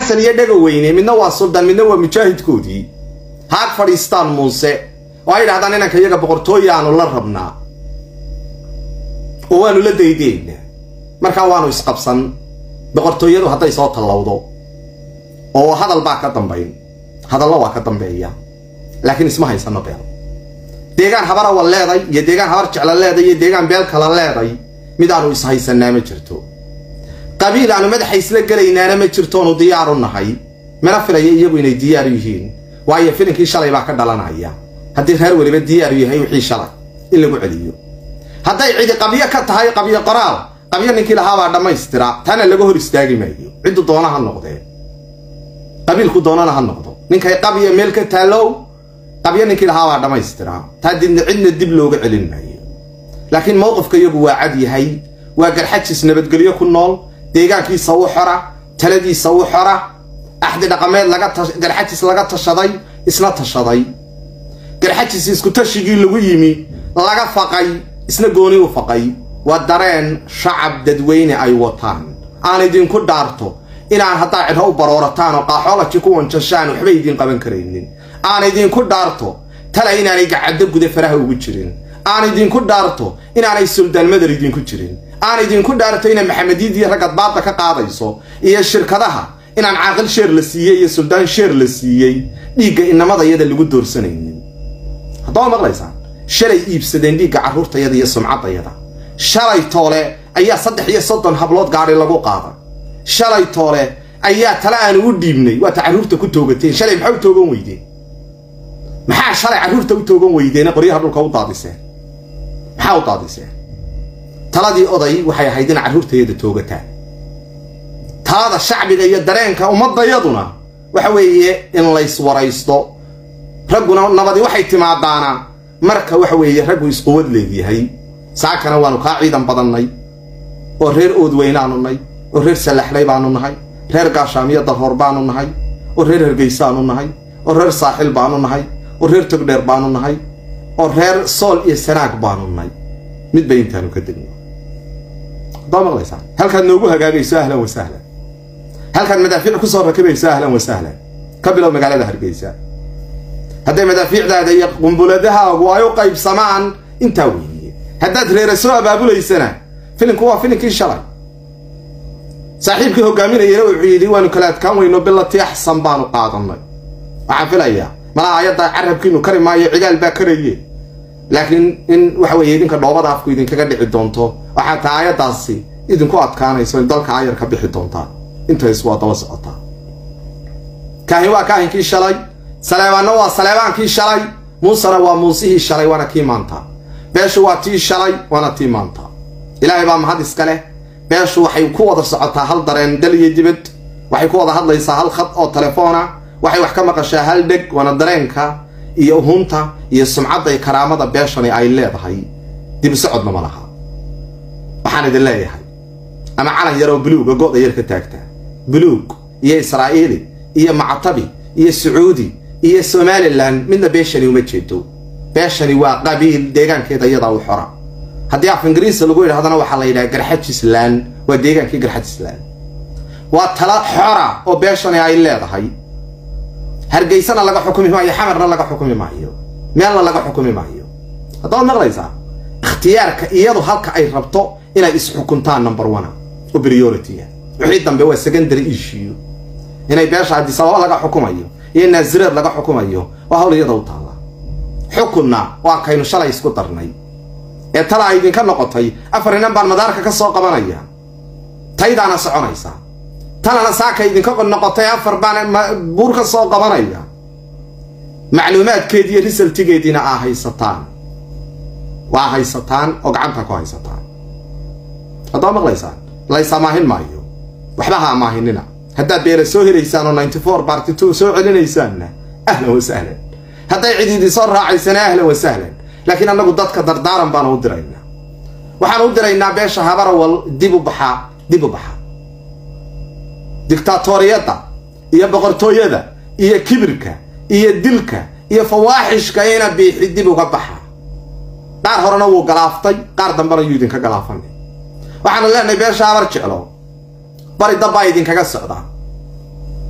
xasan iyo dhega weyne midna waa suldaan midna waa mujaahidkoodii haag fadhiistaan muuse oo ay yidhahdaan inanka iyaga boqortooya aanu la rabnaa oo waanu la daydaynaa markaa waanu isqabsan boqortooyadu hadday soo tallowdo oo hadal baa ka dambayn hadallo waa ka dambeeya laakiin isma haysano beel deegaan habara wal leeday iyo deegaan habar jecla leeday iyo deegaan beel kala leeday mid aanu ishaysanaa ma jirto qabiil aanu madaxa isla gelaynaana ma jirtoonu diyaaru nahay mana filaya iyagu inay diyaaru yihiin waayo filinkii shalay baa ka dhalanaya haddii reer weliba diyaaru yahay wixii shalay in lagu celiyo hadday cidi qabyo ka tahay qabyo qoraal qabyo ninkii lahaabaa dhammaystira taana laga hor istaagi maayo ciddu doona ha noqdee qabiilku doonana ha noqdo ninkay qabya meel ka taallow qabyo ninkii lahaabaa dhammaystira taa didna cidna dib looga celin maayo laakiin mowqifka iyagu waa cad yahay waa garxajis nabadgelyo ku nool deegaankiisa u xora taladiisa u xora axdi dhaqameed laga garxajis laga tashaday isna tashaday garxajis isku tashigii lagu yimi laga faqay isna gooni u faqay waa dareen shacab dadweyne ay wataan aan idinku dhaarto inaan haddaa cidho u baroorataan oo qaaxoolaji ku wanjashaan waxba idiin qaban karaynin aan idinku dhaarto tala inaanay gacaddo guda faraha ugu jirin aan idinku dhaarto inaanay suldaan madar idinku jirin aan idinku dhaarto ina maxamediidii raggad baadda ka qaadayso iyo shirkadaha inaan caaqil sheer la siiyey iyo suldaan sheer la siiyey dhiigga inamadayada lagu doorsanaynin haddaba maqlaysaan shalay iibsadeen dhiigga carruurtayada iyo sumcaddayada shalay toole ayaa saddex iyo soddon hablood gaadhi lagu qaaday shalay toole ayaa tale aanu u dhiibnay waata carruurta ku toogateen shalay maxaa u toogan weydeen maxaa shalay carruurta u toogan weydeene qoryaha dhulka u daadiseen maxaa u daadiseen taladii oday waxay ahayd in carruurtayada toogataan talada shacbiga iyo dareenka ummadayaduna waxa weeye in layswaraysto ragguna nabadi waxay timaadaana marka waxa weeye raggu isquwad leegyahay saakana waanu kaa ciidan badannay oo reer oodweynaanu nay oo reer sallaxlay baanu nahay reer gaashaamiyo darhoor baanu nahay oo reer hargeysaanu nahay oo reer saaxil baanu nahay oo reer togdheer baanu nahay oo reer sool iyo sanaag baanu nahay mid bay intaanu ka degno haddaa maqlaysaan halkaad noogu hagaagayso ahlan wa sahlan halkaad madaafiic ku soo rakibayso ahlan wa sahlan ka bilow magaalada hargeysa hadday madaafiicdaada iyo qumbuladahaagu ay u qaybsamaan intaa weeye haddaad reera soo abaabulaysana filinku waa filinkii shalay saaxiibkii hogaaminayana wuxuu yidhi waanu kala adkaan weyno bilati axsan baanu qaadanay waxaan filayaa malaha ayadda carabkiinu kari maayo cigaal baa karaye laakiin in waxa weeye idinka dhoobada afku idinkaga dhici doonto waxaa taa aayaddaasi idinku adkaanayso in dalka ayar ka bixi doontaa intays waa daba socotaa kaahin waa kaahinkii shalay saleebaanna waa saleebaankii shalay muusena waa muusihii shalay waana kii maanta beeshu waa tii shalay waana tii maanta ilaahay baa mahad iska leh beeshu waxay ku wada socotaa hal dareen dal iyo dibad waxay ku wada hadlaysaa hal khad oo telefoona waxay wax ka maqashaa hal dheg waana dareenka iyo uhunta iyo sumcadda iyo karaamada beeshani ay leedahay dib socodna ma laha waxaan idin leeyahay ama calan yaroo buluuga go'da yar ka taagta buluug iyo israa'iili iyo mactabi iyo sacuudi iyo somalilan midna beeshani uma jeedo beeshani waa qabiil deegaankeeda iyadaa u xora haddii af ingiriisa lagu yidhahdana waxaa la yidhaha garxajislan waa deegaankii garxajislan waa tala xora oo beeshani ay leedahay hargeysana laga xukumi maayo xamarna laga xukumi maayo meelna laga xukumi maayo haddaad maqlaysaa ikhtiyaarka iyadu halka ay rabto inay isxukuntaan number one oo priority-a wixii dambe waa secondary issue inay beesha haddii sababo laga xukumayo iyo naasireed laga xukumayo waa hawl iyada u taalla xukunna waa kaynu shalay isku darnay ee tala ay idinka noqotay afar inan baan madaarka ka soo qabanaya taydaana soconaysa tanana saaka idinka noqotay afar baan buur ka soo qabanaya macluumaadkeediiyo risaltigeediina aa haysataan waa haysataan oo gacanta ku haysataan haddaa maqlaysaan laysamaahin maayo waxba ha amaahinina haddaad beela soo helaysaan oo ninety four barty two soo celinaysaanna ahlan wa sahlan hadday cid idin soo raacaysana ahlan wa sahlan laakiin annagu dadka dardaaran baanu u diraynaa waxaan u diraynaa beesha habarawal dib u baxaa dib u baxa dictaatoriyadda iyo boqortooyada iyo kibirka iyo dilka iyo fawaaxishka ina biixi dib uga baxa qaar horena wuu galaaftay qaar dambena yuu idinka galaafanay waxaanu leenahay beesha habar jeclo bari dabbaa idinkaga socdaa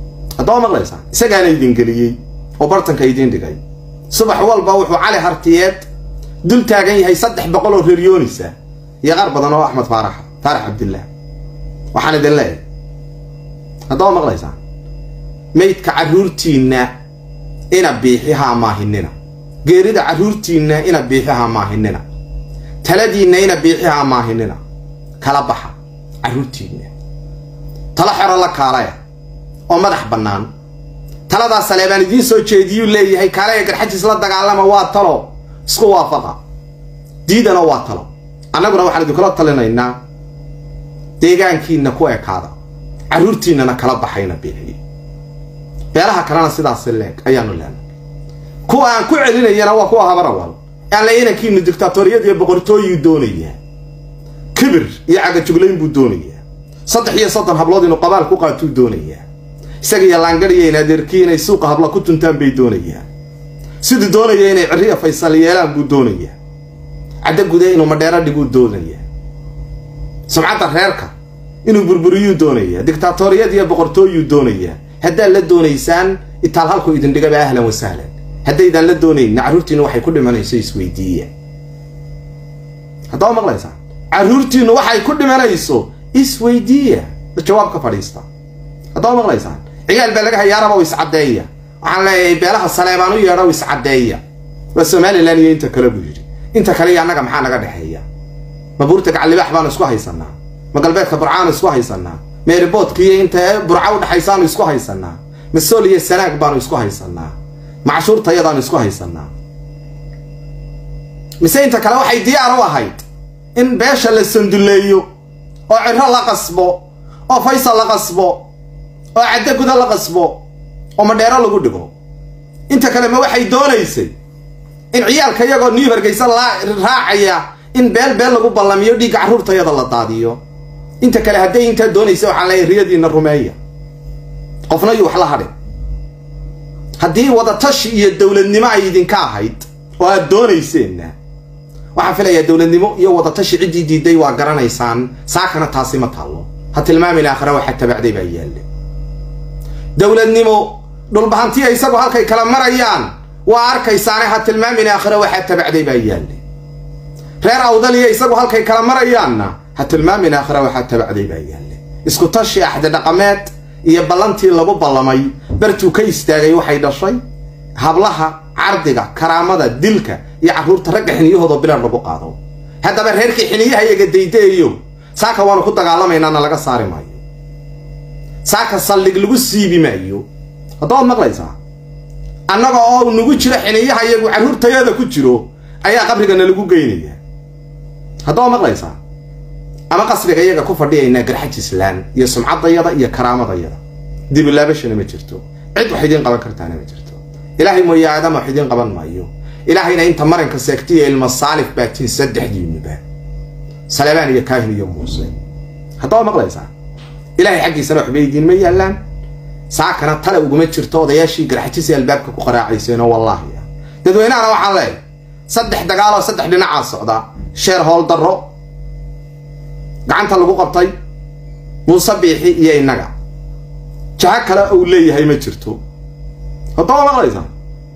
haddaba maqlaysaa isagaana idin geliyey oo bartanka idiin dhigay subax walba wuxuu cali hartiyeed dul taagan yahay saddex boqol oo reeryoonisa iyo qaar badan oo axmed faarax faarax cabdillaah waxaan idin leeyahay haddaba maqlaysaa maydka carruurtiinna ina biixihaa maahinina geerida carruurtiinna ina biixihaa maahinina taladiinna ina biixihaa maahinina kala baxa carruurtiinna talo xero la kaalaya oo madax bannaan taladaa saleebaan idiin soo jeediyuu leeyahay kaalaya garxajiis la dagaalama waa talo isku waafaqa diidana waa talo annaguna waxaan idinkula talinaynaa deegaankiinna ku ekaada carruurtiinnana kala baxayna biixiy beelaha kalena sidaasi leeg ayaanu leenay kuwa aan ku celinayana waa kuwa habarawal aan la inankiinu dictaatoriyad iyo boqortooyuu doonayaa kibir iyo cagajuglayn buu doonayaa saddex iyo soddon hablood inuu qabaal ku qaatuu doonayaa isaga iyo laangariya in adeerkii inay suuqa habla ku tuntaan bay doonayaan siduu doonaya inay cirriya faysal yeelaan buu doonayaa caddo gude inuu madheero dhiguu doonayaa sumcadda reerka inuu burburiyuu doonayaa dictaatoriyad iyo boqortooyuu doonayaa haddaad la doonaysaan itaal halku idin dhigaba ahlan wa sahlan haddaydaan la doonayna carruurtiinnu waxay ku dhimanayso isweydiiya haddaba maqlaysaa carruurtiinnu waxay ku dhimanayso isweydiiya jawaab ka fadhiista haddaba maqlaysaan ciyaal baa laga hayaaraba u iscaddeeya waxaan leeyahay beelaha saleebaan u yeedha u iscaddeeya waa somalilan iyo inta kale buu yidhi inta kale iyo annaga maxaa naga dhexeeya ma buurta gacallibaax baanu isku haysanaa ma galbeedka burcaanu isku haysanaa meeriboodka iyo inta burca u dhexaysaanu isku haysanaa ma sool iyo sanaag baanu isku haysanaa ma cashuurtayadaanu isku haysanaa mise inta kale waxay diyaar u ahayd in beesha la sanduleeyo oo cirro la qasbo oo faysal la qasbo oo caddo guda la qasbo oo madheero lagu dhigo inta kale ma waxay doonaysay in ciyaalka iyagoo new hargeysa raacaya in beel beel lagu ballamiyo dhiigga carruurtayada la daadiyo inta kale hadday intaa doonaysa waxaan leeyahay riyadiinna rumeeya qofna yuu wax la hadhin haddii wadatashi iyo dowladnimo ay idinka ahayd oo aad doonayseenna waxaan filayaa dowladnimo iyo wadatashi ciddii diiday waa garanaysaan saakana taasi ma taallo ha tilmaamin aakhira waxa tabacday baa yaalle dowladnimo dhulbahantiya isagu halkay kala marayaan waa arkaysaane ha tilmaamin aakhira waxaa tabacday baa yaalle reer awdaliya isagu halkay kala marayaanna ha tilmaamin aakhira waxaa tabacday baa yaalle isku tashi axdi dhaqameed iyo ballantii lagu ballamay bartuu ka istaagay waxay dhashay hablaha cardiga karaamada dilka iyo carruurta ragga xiniyahoodoo bilar lagu qaado haddaba reerkii xiniyaha iyaga daydaeyo saaka waanu ku dagaalamaynana laga saari maayo saaka saldhig lagu siibi maayo haddaad maqlaysaa annaga oo nagu jiro xiniyaha iyagu carruurtayada ku jiro ayaa qabrigana lagu geynaya haddaba maqlaysaa ama qasriga iyaga ku fadhiyaynaa garxajislaan iyo sumcaddayada iyo karaamadayada dibilaabashana ma jirto cid wax idiin qaban kartaana ma jirto ilaahay mooye aadama wax idiin qaban maayo ilaahayna inta maranka seegtiya ilma saalif baatiin saddexdiinuba saleebaan iyo kaahin iyo muuse haddaba maqlaysaa ilaahay xaggiisana waxba idiinma yaallaan saakana tale uguma jirto odayaashii garxajisi albaabka ku qaraacayseenoo wallaahi ah dadweynahana waxaan leeyahay saddex dagaaloo saddex dhinacaa socda sheer howl darro gacanta lagu qabtay muuse biixi iyo innaga jaho kale uu leeyahay ma jirto haddaba maqlaysaa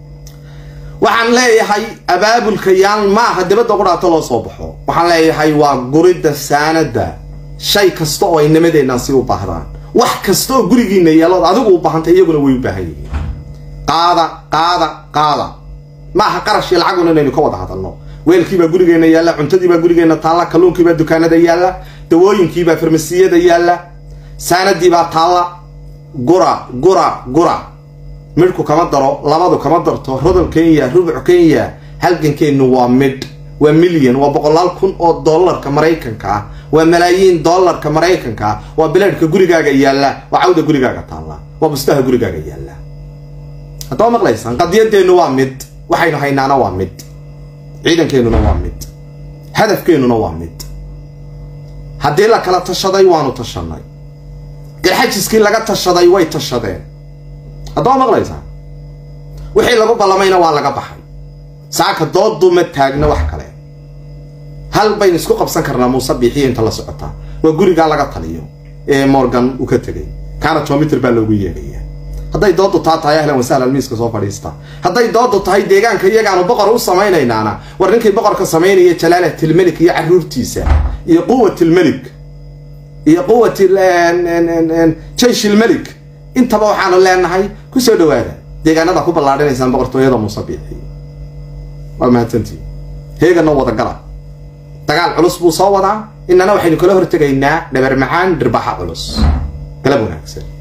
waxaan leeyahay abaabulka yaan maaha dibadda qudhaato loo soo baxo waxaan leeyahay waa guridda saanadda shay kasta oo ay nimadeennan si u baahdaan wax kasta oo gurigiinna yeelood adigu u baahantay iyaguna way u baahan yihiin qaada qaada qaada maaha qarash iyo lacaguna inaynu ka wada hadalno weelkiibaa gurigeenna yaalla cuntadiibaa gurigeenna taalla kalluunkiibaa dukaanada yaalla dawooyinkiibaa farmasiyada yaalla saanadiibaa taalla gura gura gura midhku kama daro labadu kama darto rodol kenya rubuc kenya halgankeennu waa midh waa milyan waa boqolaal kun oo dollarka maraykanka ah waa malaayiin dollarka maraykanka ah waa bilaadhka gurigaaga yaalla waa cawda gurigaaga taalla waa bustaha gurigaaga yaalla haddaba maqlaysaan qadiyadeennu waa mid waxaynu haynaana waa mid ciidankeennuna waa mid hadafkeennuna waa mid haddii la kala tashaday waanu tashanay garxajiskii laga tashaday way tashadeen haddaba maqlaysaa wixii lagu ballamayna waa laga baxay saaka dooddu ma taagna wax kale hal baynu isku qabsan karnaa muuse biixiyo inta la socotaa waa gurigaa laga taliyo ee morgan uu ka tegay kaana tomitir baa loogu yeedhaya hadday doodu taa tahay ahlan wasahlan miiska soo fadhiista hadday doodu tahay deegaanka iyagaanu boqor u samaynaynaana war ninkii boqorka samaynaya jalaalatulmelik iyo caruurtiisa iyo quwatilmelik iyo quwat jayshilmelik intaba waxaanu leenahay kusoo dhawaada deegaanada ku ballaadhinaysaan boqortooyada musabiixi waa mahadsantii heegana wadagala dagaal culus buu soo wadaa inana waxaynu kala hortegaynaa dhabar macaan dhirbaxa culus galab wanaagsan